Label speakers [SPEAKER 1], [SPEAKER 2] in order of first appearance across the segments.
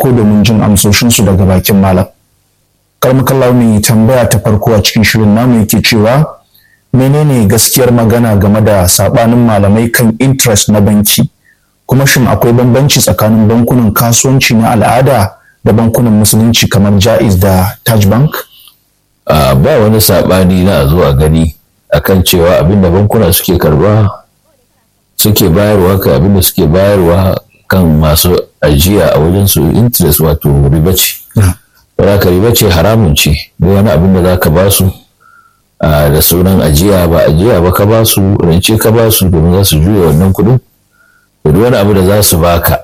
[SPEAKER 1] farko domin jin amsoshinsu daga bakin malam karmakallah mai tambaya ta farko a cikin shirin namu yake cewa menene gaskiyar magana game da sabanin malamai kan interest na banki kuma shin akwai bambanci tsakanin bankunan kasuwanci na al'ada da bankunan musulunci kamar jaiz da taj bank
[SPEAKER 2] ba wani sabani na zuwa gani akan cewa abinda bankuna suke karba suke bayarwa ka abinda suke bayarwa kan masu ajiya a wajen su interest wato riba ce ba ka riba ce haramun ce da wani abin da za ka ba su da sunan ajiya ba ajiya ba ka ba su rance ka ba su domin za su juya wannan kudin da duk wani abu da za su baka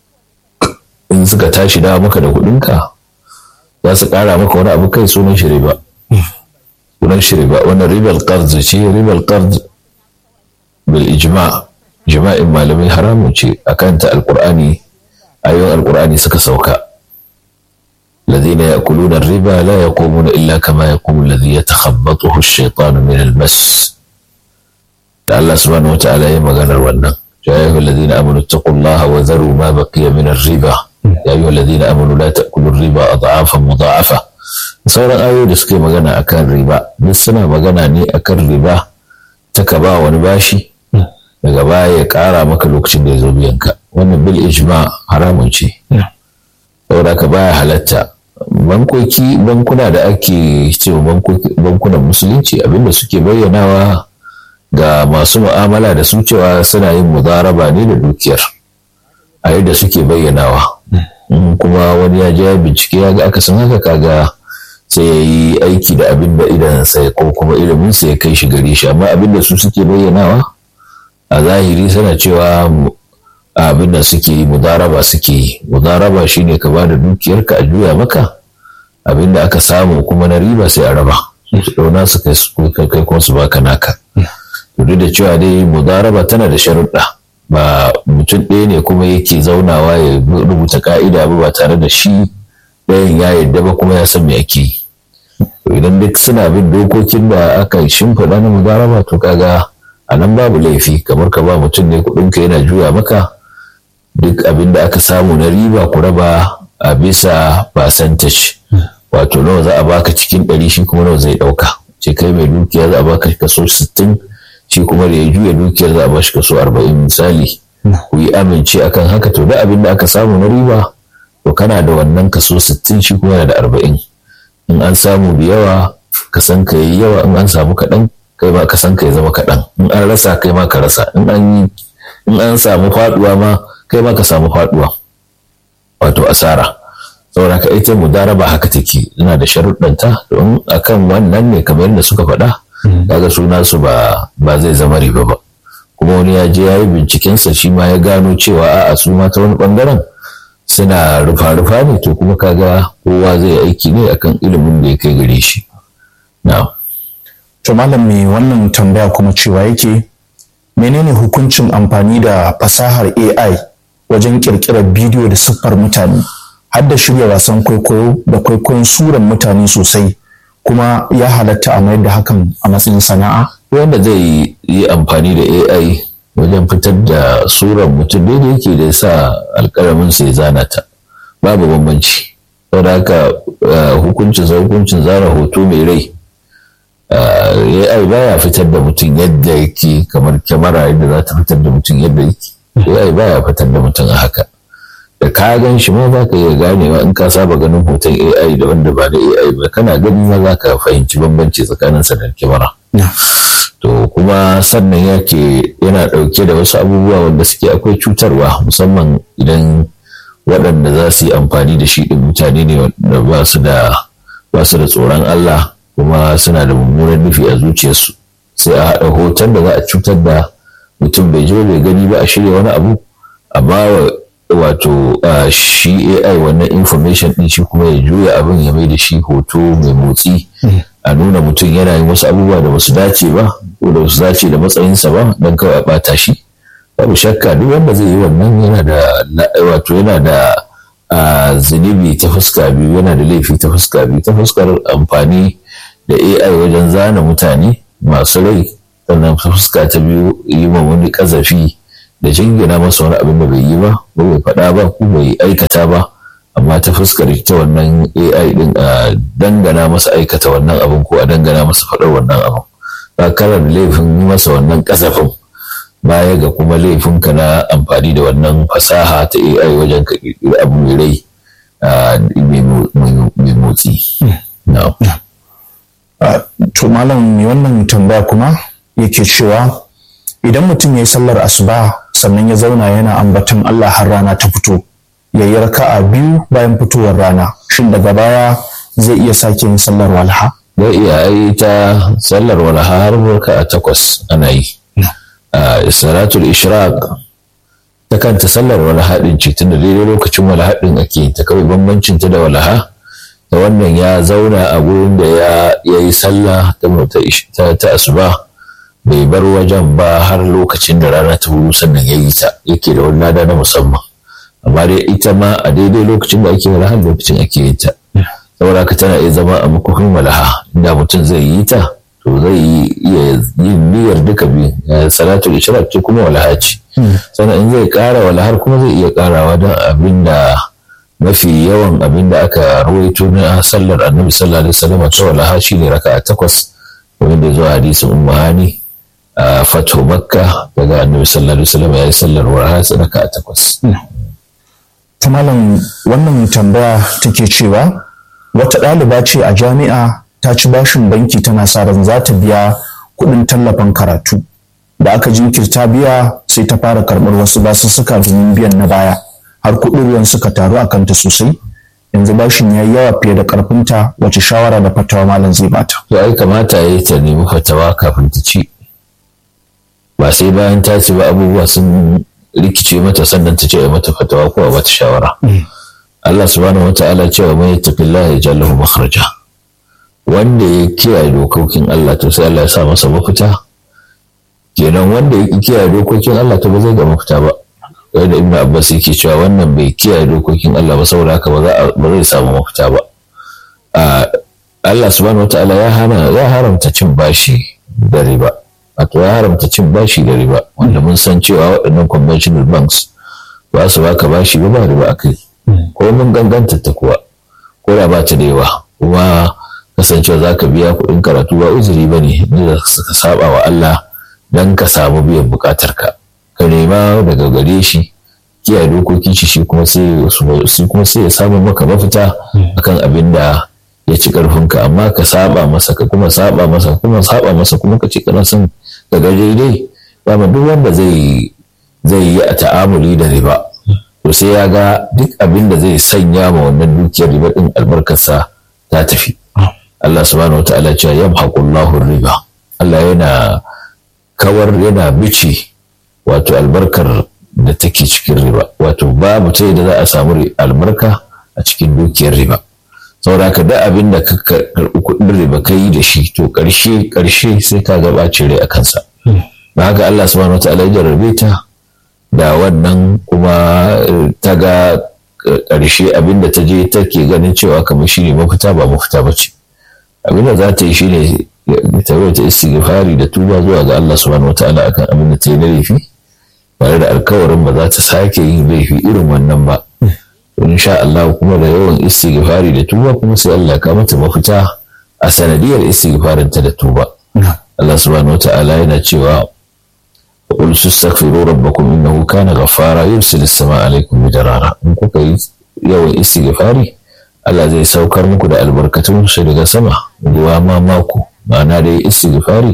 [SPEAKER 2] in suka tashi dawa maka da kudinka za su kara maka wani abu kai sunan shi riba sunan shi riba wannan ribar qard ce ribar qard bil ijma jima'in malamai haramun ce akan ta alqur'ani ayoyin alqur'ani suka sauka الذين يأكلون الربا لا يقومون إلا كما يقوم الذي يتخبطه الشيطان من المس الله سبحانه وتعالى يما قال الونا يا أيها الذين آمنوا اتقوا الله وذروا ما بقي من الربا يا أيها الذين آمنوا لا تأكلوا الربا أضعافا مضاعفة sauran ayoyi da suka yi magana akan riba duk suna magana ne akan riba ta ka ba wani bashi daga baya ya kara maka lokacin da ya zo biyanka wannan bil ijma haramun ce saboda ka baya halatta bankoki bankuna da ake cewa bankunan musulunci abinda suke bayyanawa ga masu mu'amala da su cewa suna yin mudaraba ne da dukiyar a yadda suke bayyanawa kuma wani ya je bincike ya ga aka san haka kaga sai ya yi aiki da abin da idan sai ko kuma ilimin sai ya kai shi gare shi amma abin da su suke bayyanawa a zahiri suna cewa abin da suke yi mudaraba suke yi mudaraba shine ka ba da dukiyarka a juya maka abin da aka samu kuma na riba sai a raba su ɗauna su kai kuma su baka naka duk da cewa dai mudaraba tana da sharuɗa ba mutum ɗaya ne kuma yake zaunawa ya rubuta ka'ida ba ba tare da shi ɗayan ya yarda ba kuma ya san me ake yi idan duk suna bin dokokin da aka shimfiɗa na mudaraba to kaga a nan babu laifi kamar ka ba mutum ne kuɗinka yana juya maka duk abin da aka samu na riba ku raba a bisa percentage wato nawa za a baka cikin ɗari shi kuma nawa zai ɗauka ce kai mai dukiya za a baka kaso sittin shi kuma da ya juya dukiyar za a bashi kaso arba'in misali ku yi amince akan haka to da abin da aka samu na riba to kana da wannan kaso sittin shi kuma yana da arba'in in an samu da yawa ka san ka yi yawa in an samu kaɗan kai ma ka san ka ya zama kaɗan in an rasa kai ma ka rasa in an in an samu faɗuwa ma kai ma ka samu faɗuwa wato asara saboda ka ita mudaraba haka take ina da sharuɗanta don akan wannan ne kamar yadda suka faɗa kaga suna su ba ba zai zama riba ba kuma wani ya je ya yi bincikensa shi ma ya gano cewa a'a su ma ta wani bangaren suna rufa-rufa ne to kuma kaga kowa zai aiki ne akan ilimin da ya kai gare shi na'am
[SPEAKER 1] to malam mai wannan tambaya kuma cewa yake menene hukuncin amfani da fasahar AI wajen kirkirar bidiyo da siffar mutane har da shirya wasan kwaikwayo da kwaikwayon suran mutane sosai kuma ya halatta a mayar da hakan a matsayin sana'a
[SPEAKER 2] wanda zai yi amfani da AI wajen fitar da suran mutum da yake da sa alkalamin sai zana ta babu bambanci saboda haka hukuncin sa hukuncin zana hoto mai rai AI baya fitar da mutum yadda yake kamar kyamara yadda za ta fitar da mutum yadda yake AI baya fitar da mutum a haka da ka gan shi ma za ka iya ganewa in ka saba ganin hoton AI da wanda ba da AI ba kana gani ma za ka fahimci bambanci tsakanin sa da kyamara to kuma sannan yake yana ɗauke da wasu abubuwa wanda suke akwai cutarwa musamman idan waɗanda za su yi amfani da shi ɗin mutane ne wanda ba su da ba su da tsoron Allah kuma suna da mummunan nufi a zuciyarsu sai a haɗa hoton da za a cutar da mutum bai je bai gani ba a shirya wani abu a bawa wato shi AI wannan information ɗin shi kuma ya juya abin ya mai da shi hoto mai motsi a nuna mutum yana yin wasu abubuwa da basu dace ba ko da basu dace da matsayinsa ba don kawai a ɓata shi babu shakka duk wanda zai yi wannan yana da wato yana da zunubi ta fuska biyu yana da laifi ta fuska biyu ta fuskar amfani da AI wajen zana mutane masu rai sannan fuska ta biyu yi ma wani kazafi da jingina masa wani abin da bai yi ba ko bai faɗa ba ko bai aikata ba amma ta fuskar ita wannan AI din a dangana masa aikata wannan abin ko a dangana masa faɗar wannan abin ba karar laifin yi masa wannan kasafin baya ga kuma laifinka na amfani da wannan fasaha ta AI wajen ka ƙirƙiri abu mai rai mai motsi.
[SPEAKER 1] To malam mai wannan tambaya kuma yake cewa idan mutum ya yi sallar asuba sannan ya zauna yana ambaton Allah har rana ta fito ya yi raka'a biyu bayan fitowar rana shin daga baya zai iya sake yin sallar walha?
[SPEAKER 2] Zai iya yi ta sallar walha har raka'a takwas ana yi. Salatul ishraq ta kanta sallar walha din ce tunda daidai lokacin walha din ake ta kawai bambancin ta da walha da wannan ya zauna a gurin da ya yi sallah ta asuba bai bar wajen ba har lokacin da rana ta hudu sannan ya yi ta yake da wani lada na musamman amma dai ita ma a daidai lokacin da ake walaha lokacin ake yin ta saboda haka tana iya zama a makofin walaha inda mutum zai yi ta to zai iya yin niyyar duka biyu salatul ishraq ce kuma walaha ce sannan in zai kara walahar kuma zai iya karawa don abin da mafi yawan abin da aka rawaito na sallar annabi sallallahu alaihi wasallam ta walaha shine raka'a takwas wanda zuwa hadisin ummu hani a fatu makka daga annabi sallallahu alaihi wasallam ya yi sallar walaha raka'a takwas
[SPEAKER 1] ta malam wannan tambaya take cewa wata ɗaliba ce a jami'a ta ci bashin banki tana sa ran za ta biya kuɗin tallafin karatu da aka jinkirta biya sai ta fara karɓar wasu basussuka domin biyan na baya har kuɗin ruwan suka taru a kanta sosai yanzu bashin ya yi yawa fiye da ƙarfinta wace shawara da fatawa malam zai bata.
[SPEAKER 2] to ai kamata ya yi ta nemi fatawa kafin ta ci ba sai bayan ta ci ba abubuwa sun rikice mata sannan ta ce a mata fatawa ko a mata shawara Allah subhanahu wa ta'ala cewa mai taqillaha ya jallahu makhraja wanda ya kiyaye dokokin Allah to sai Allah ya sa masa mafita kenan wanda ya kiyaye dokokin Allah to ba zai ga mafita ba da ibnu abbas yake cewa wannan bai kiyaye dokokin Allah ba saboda haka ba zai samu mafita ba Allah subhanahu wataala ya hana ya haramta cin bashi da riba wato ya haramta cin bashi da riba wanda mun san cewa waɗannan conventional banks ba su baka bashi ba ba riba akai ko mun ganganta ta kuwa ko da ba ta da yawa kuma kasancewa za ka biya kuɗin karatu ba uzuri ba ne da suka saba wa Allah don ka samu biyan buƙatar ka ka nema daga gare shi kiyaye dokokin shi shi kuma sai kuma sai ya samu maka mafita akan abin da ya ci karfinka amma ka saba masa ka kuma saba masa kuma saba masa kuma ka ce kana son ka ga daidai dama duk wanda zai zai yi a ta'amuli da riba to sai ya ga duk abin da zai sanya ma wannan dukiyar riba din albarkarsa ta tafi Allah subhanahu wataala cewa yamhaqullahu riba Allah yana kawar yana bici wato albarkar da take cikin riba wato babu ta da za a samu albarka a cikin dukiyar riba saboda haka da abin da ka karɓi kuɗin riba ka yi da shi to ƙarshe ƙarshe sai ka ga ɓacin rai a kansa ba haka Allah subhanahu wa ta'ala ya jarrabe ta da wannan kuma ta ga ƙarshe abin da ta je take ganin cewa kamar shi ne mafita ba mafita ba ce abin da za ta yi shi ne ta ta istighfari da tuba zuwa ga Allah subhanahu wa ta'ala akan abin da ta yi na laifi tare da alkawarin ba za ta sake yin laifi irin wannan ba in sha Allah kuma da yawan istighfari da tuba kuma sai Allah ya mata mafita a sanadiyar istighfarin ta da tuba Allah subhanahu wata'ala yana cewa qul tastaghfiru rabbakum innahu kana ghaffara yursilu as-samaa alaykum midrara in kuka yi yawan istighfari Allah zai saukar muku da albarkatun shi daga sama ruwa ma mako ma'ana da istighfari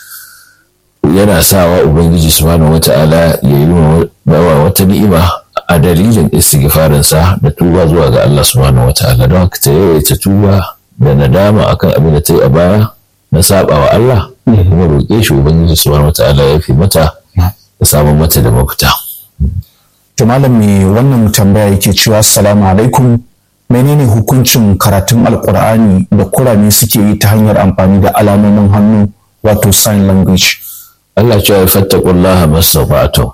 [SPEAKER 2] yana sawa ubangiji subhanahu wata'ala ya yi wa wata ni'ima a dalilin istighfarinsa da tuba zuwa ga Allah subhanahu wata'ala don haka ta yawaita tuba da nadama akan abin da ta yi a baya na saba wa Allah kuma roƙe shi ubangiji subhanahu wata'ala ya fi mata ya samu mata da mafita.
[SPEAKER 1] To malam me wannan tambaya yake cewa assalamu alaikum menene hukuncin karatun alkur'ani da kurame suke yi ta hanyar amfani da alamomin hannu wato sign language.
[SPEAKER 2] Allah cewa ya fattakullaha mastata'tum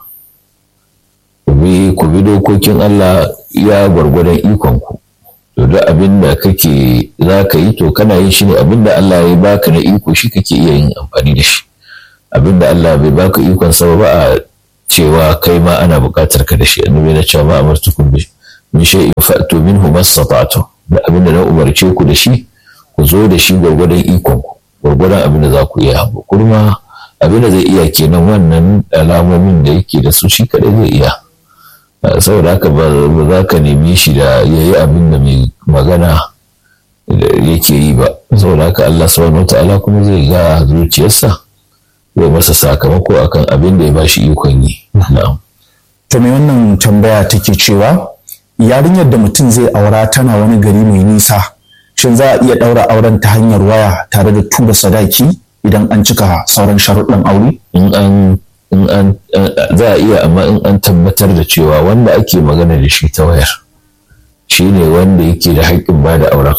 [SPEAKER 2] ku bi ku bi dokokin Allah ya gwargwadon ikon ku to da abin da kake za ka yi to kana yin shi ne abin da Allah ya baka na iko shi kake iya yin amfani da shi abin da Allah bai baka ikon sa ba a cewa kai ma ana buƙatar ka da shi annabi na cewa ma amartukum bi min shay'in fa'tu minhu mastata'tu da abin da na umarce ku da shi ku zo da shi gwargwadon ikon ku gwargwadon abin da za ku iya kurma abin da zai iya kenan wannan alamomin da yake da su shi kadai zai iya saboda haka ba za ka nemi shi da ya yi abin da mai magana yake yi ba saboda haka Allah subhanahu ta'ala kuma zai ga zuciyarsa zai masa sakamako akan abin da ya bashi ikon yi
[SPEAKER 1] to me wannan tambaya take cewa yarinyar da mutum zai aura tana wani gari mai nisa shin za a iya ɗaura auren ta hanyar waya tare da tura sadaki idan an cika sauran sharuɗin aure
[SPEAKER 2] in an in an za a iya amma in an tabbatar da cewa wanda ake magana da shi ta wayar shi ne wanda yake da haƙƙin ba da auren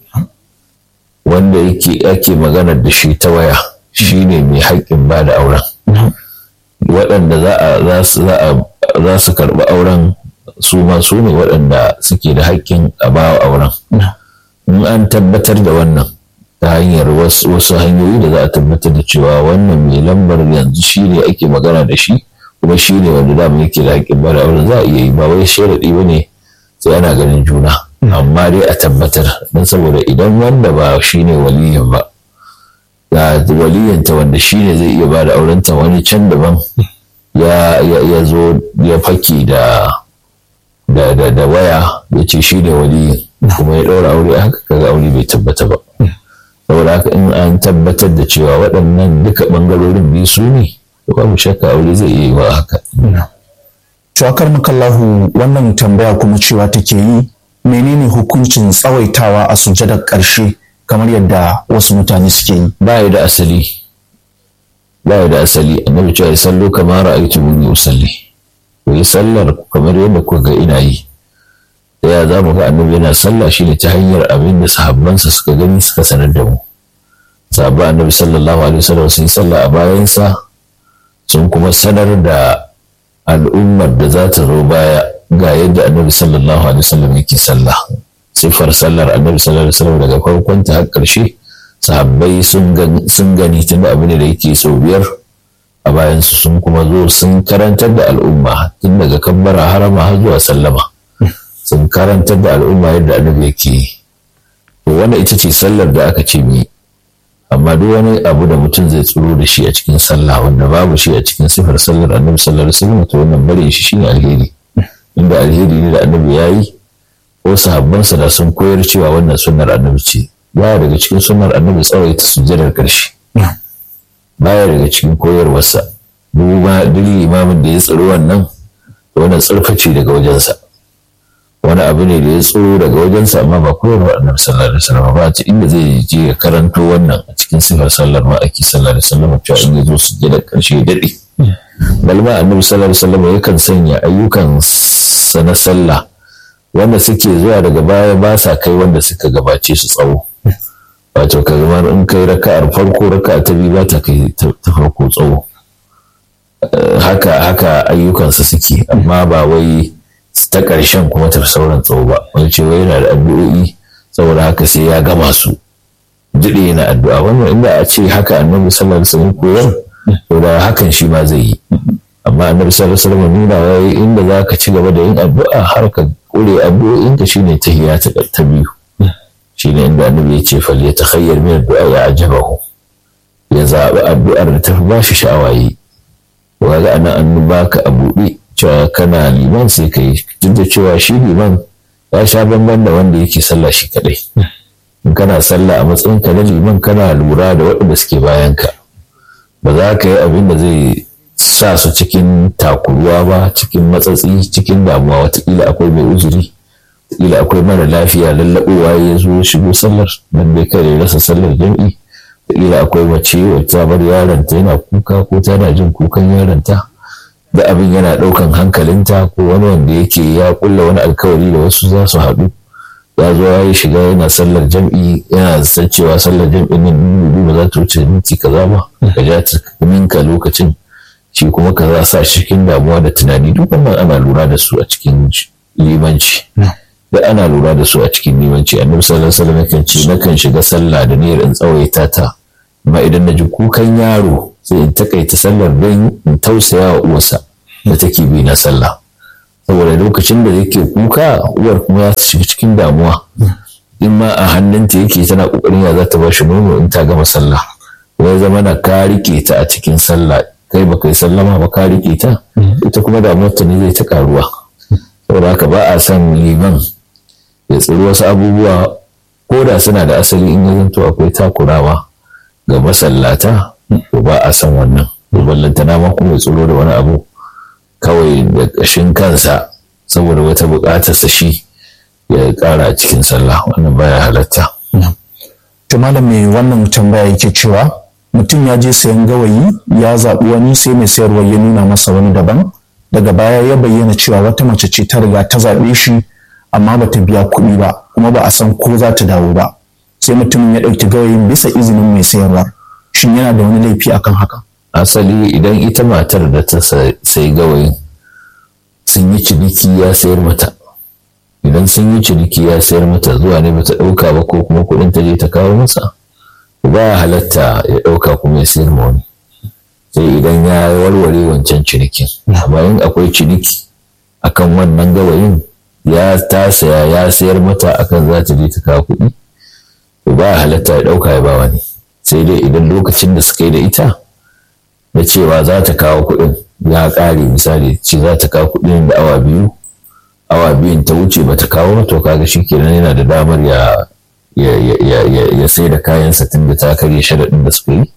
[SPEAKER 2] wanda yake ake magana da shi ta waya shi ne mai haƙƙin ba da auren waɗanda za su karɓi auren su ma su ne waɗanda suke da haƙƙin a ba wa auren in an tabbatar da wannan ta hanyar wasu hanyoyi da za a tabbatar da cewa wannan mai lambar yanzu shi ne ake magana da shi kuma shi ne wanda dama yake da haƙƙin bada auren za a iya yi ba wai sharaɗi ba ne sai ana ganin juna amma dai a tabbatar don saboda idan wanda ba shi ne waliyin ba ga waliyanta wanda shi ne zai iya bada aurenta wani can daban ya zo ya fake da da waya ya ce shi ne waliyin kuma ya ɗaura aure haka kaga aure bai tabbata ba saboda haka in an tabbatar da cewa waɗannan duka ɓangarorin biyu su ne babu shakka aure zai iya yi wa haka.
[SPEAKER 1] Tuwakar makallahu wannan tambaya kuma cewa take yi menene hukuncin tsawaitawa a sujadar ƙarshe kamar yadda wasu mutane suke yi.
[SPEAKER 2] Ba ya da asali. Ba ya da asali annabi cewa ya sallo kamar ra'aytu muni usalli. Ku yi sallar kamar yadda kuka ga ina yi. da ya za mu ga annabi yana sallah shine ta hanyar abin da sahabbansa suka gani suka sanar da mu sahabba annabi sallallahu alaihi wasallam sun sallah a bayansa sun kuma sanar da al'ummar da za ta zo baya ga yadda annabi sallallahu alaihi wasallam yake sallah siffar sallar annabi sallallahu alaihi wasallam daga farkon ta har karshe sahabbai sun gani tun da abin da yake sau biyar a bayansu sun kuma zo sun karantar da al'umma tun daga kabbara harama har zuwa sallama sun karantar da al'umma yadda annabi yake yi to wannan ita ce sallar da aka ce mi amma duk wani abu da mutum zai tsoro da shi a cikin sallah wanda babu shi a cikin sifar sallar annabi sallallahu alaihi wasallam to wannan bare shi shine alheri inda alheri ne da annabi ya yi ko sahabbansa da sun koyar cewa wannan sunnar annabi ce baya daga cikin sunnar annabi tsawaita sujjadar karshe baya daga cikin koyarwarsa duk limamin da ya tsaro wannan wannan tsarface daga wajensa wani abu ne da ya tsoro daga wajensa amma ba koyarwa annabi sallallahu alaihi wasallam ba ta inda zai je ya karanto wannan a cikin sifar sallar ma ake sallallahu alaihi wasallam cewa in ya zo su je da karshe ya dade balma annabi sallallahu alaihi wasallam yakan sanya ayyukan sa na sallah wanda suke zuwa daga baya ba sa kai wanda suka gabace su tsawo wato ka zama in kai raka'ar farko raka'a ta biyu ba ta kai ta farko tsawo haka haka ayyukansa suke amma ba wai ta ƙarshen kuma ta sauran tsawo ba wani cewa yana da addu'o'i saboda haka sai ya gama su jiɗe yana addu'a wannan inda a ce haka annabi sallallahu alaihi wasallam koyar to da hakan shi ma zai yi amma annabi sallallahu alaihi wasallam nuna wai inda za ka ci gaba da yin addu'a har ka kure addu'o'in ka shine tahiyya ta ta biyu shine inda annabi ya ce fal yatakhayyar min addu'a ya ajabahu ya zaɓi addu'ar da ta fi ba shi sha'awa yi wa ga anan an baka a buɗe cewa kana liman sai ka yi duk da cewa shi liman ya sha bamban da wanda yake sallah shi kadai in kana sallah a matsayin ka na liman kana lura da waɗanda suke bayan ka ba za ka yi abin da zai sa su cikin takuruwa ba cikin matsatsi cikin damuwa watakila akwai mai uzuri watakila akwai mara lafiya lallaɓowa ya zo shigo sallar don bai kare rasa sallar jam'i watakila akwai mace wacce bar yaronta yana kuka ko tana jin kukan yaronta da abin yana ɗaukan hankalinta ko wani wanda yake ya kulla wani alkawari da wasu za su haɗu ya zo ya yi shiga yana sallar jam'i yana san cewa sallar jam'i nan ba za ta wuce minti kaza ba ka ja ta minka lokacin shi kuma ka za sa cikin damuwa da tunani duk wannan ana lura da su a cikin limanci da ana lura da su a cikin limanci annabi sallallahu alaihi wasallam yakan ce nakan shiga sallah da niyyar in tsawaita ta amma idan na ji kukan yaro sai in takaita sallar don in tausaya wa uwarsa da take bi na sallah saboda lokacin da yake kuka uwar kuma ya shiga cikin damuwa in ma a hannunta yake tana kokarin ya za ta ba shi nono in ta gama sallah ya zama na ka rike ta a cikin sallah kai ba kai sallama ba ka rike ta ita kuma damuwar ta ne zai ta karuwa saboda haka ba a son liman ya tsiri wasu abubuwa ko da suna da asali in ya zanto akwai takurawa ga masallata to ba a son wannan ballantana ma kuma ya tsiro da wani abu kawai da ƙashin kansa saboda wata buƙatarsa shi ya ƙara a cikin sallah wannan baya halatta.
[SPEAKER 1] To malam mai wannan tambaya yake cewa mutum ya je sayan gawayi ya zaɓi wani sai mai sayarwa ya nuna masa wani daban daga baya ya bayyana cewa wata mace ce ta riga ta zaɓe shi amma ba ta biya kuɗi ba kuma ba a san ko za ta dawo ba sai mutumin ya ɗauki gawayin bisa izinin mai sayarwa shin yana da wani laifi akan haka
[SPEAKER 2] asali idan ita matar da ta sai gawayin sun yi ciniki ya sayar mata idan sun yi ciniki ya sayar mata zuwa ne bata ɗauka ba ko kuma kuɗin ta je ta kawo masa ba ya halatta ya ɗauka kuma ya sayar ma wani sai idan ya warware wancan cinikin amma in akwai ciniki akan wannan gawayin ya ta saya ya sayar mata akan za ta je ta kawo kuɗi ba ya halatta ya ɗauka ya ba wani sai dai idan lokacin da suka yi da ita na cewa za ta kawo kuɗin ya ƙare misali ce za ta kawo kuɗin da awa biyu awa biyun ta wuce ba ta kawo to kaga shi kenan yana da damar ya ya sai da kayansa tun da ta karya sharaɗin da suka yi